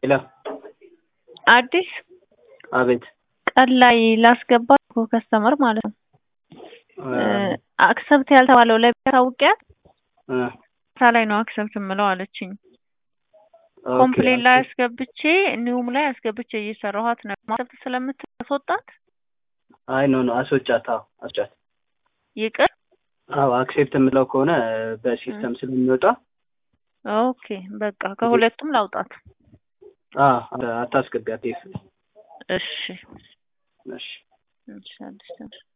ሄሎ አዲስ አቤት ቀን ላይ ላስገባት እኮ ከስተመር ማለት ነው። አክሰብት ያልተባለው ላይ ታውቂያት ሳ ላይ ነው አክሰብት የምለው አለችኝ። ኮምፕሌን ላይ አስገብቼ ኒውም ላይ አስገብቼ እየሰራኋት ነው። ማክሰብት ስለምታስወጣት አይ ኖ ኖ አስወጫት። አዎ አስወጫት። ይቅር አዎ አክሴፕት የምለው ከሆነ በሲስተም ስለሚወጣ ኦኬ በቃ ከሁለቱም ላውጣት። አታስገቢያት። እሺ እሺ እሺ አዲስ